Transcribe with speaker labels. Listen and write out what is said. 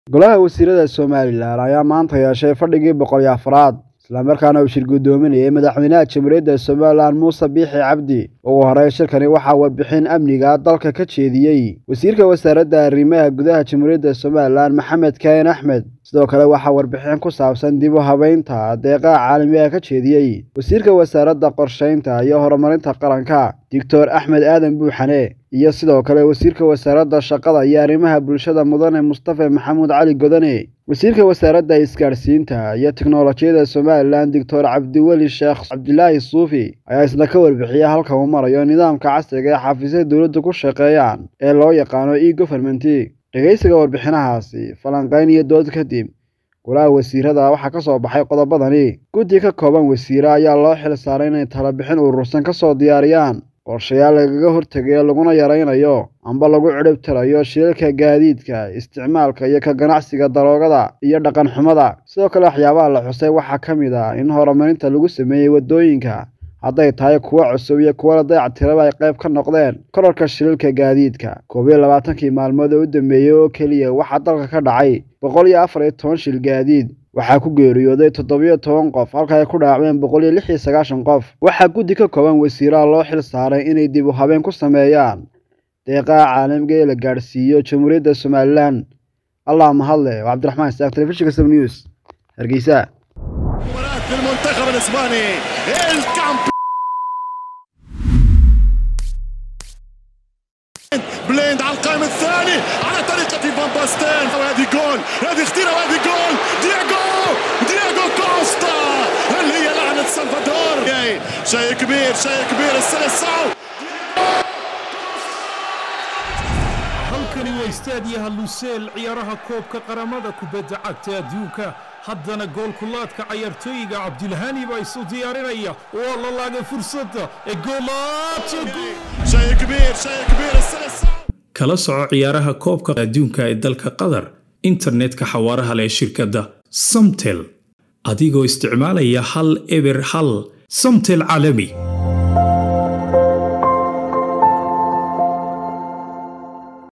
Speaker 1: golaha wasiirada somalilan ayaa maanta yeeshay fadhigii boqol iyo afraad islamarkaana uu shir guddoominayay madaxweynaha jamhuuriyadda somalilan muuse biixi cabdi ugu horey shirkani waxaa warbixin amniga dalka ka jeediyey wasiirka wasaaradda arrimaha gudaha jamhuuriyadda somalilan maxamed kaahin axmed sidoo kale waxaa warbixin ku saabsan dib u habeynta deeqaha caalamiga ka jeediyey wasiirka wasaaradda qorsheynta iyo horumarinta qaranka doctor axmed aadan buuxane iyo sidoo kale wasiirka wasaaradda shaqada iyo arrimaha bulshada mudane mustafa maxamuud cali godane wasiirka wasaaradda isgaadhsiinta iyo tiknolojiyadda somalilan doctor cabdiweli sheekh cabdilaahi suufi ayaa isna ka warbixiyay halka uu marayo nidaamka casriga ee xafiisyada dowladda ku shaqeeyaan ee loo yaqaano e governmenti dhegeysiga warbixinahaasi falanqayn iyo dood kadib golaha wasiirada waxaa ka soo baxay qodobadani guddi ka kooban wasiire ayaa loo xil saaray inay talabixin urursan ka soo diyaariyaan qorshayaal lagaga hortegayo laguna yaraynayo amba lagu cidhibtirayo shilalka gaadiidka isticmaalka iyo ka ganacsiga daroogada iyo dhaqan xumada sidoo kale waxyaabaha la xusay waxaa ka mid ah in horumarinta lagu sameeyey waddooyinka hadday tahay kuwo cusub iyo kuwo la dayactiraba ay qayb ka noqdeen korarka shilalka gaadiidka koob iyo labaatankii maalmood oo u dambeeyey oo keliya waxaa dalka ka dhacay boqol iyo afar iyo toban shil gaadiid waxaa ku geeriyooday toddobiyo toban qof halka ay ku dhaacmeen boqol iyo lix iyo sagaashan qof waxaa guddi ka kooban wasiiraha loo xil saaray inay dib u habeen ku sameeyaan deeqaha caalamiga ee la gaadhsiiyo jamhuuriyadda somalilan allah mahadle waa cabdiraxmaan isaaq telefishinka sab news hargeysa
Speaker 2: بليند على القائم الثاني على طريقة فان باستين وهذه جول هذه خطيرة وهذه جول دياغو دياغو كوستا هل هي لعنة سلفادور شيء كبير شيء كبير السلسعو
Speaker 3: halkani waa istaadiyaha luseel ciyaaraha koobka qaramada kubadda cagta adduunka haddana goolkulaadka cayaartooyiga cabdilhani baa isu diyaarinaya waa la laagay fursadda ee
Speaker 2: شيء كبير شيء كبير السلسعو
Speaker 3: kala soco ciyaaraha koobka adduunka ee dalka qatar internetka xawaaraha leh shirkadda samtel adigoo isticmaalaya hal eber hal samtel caalami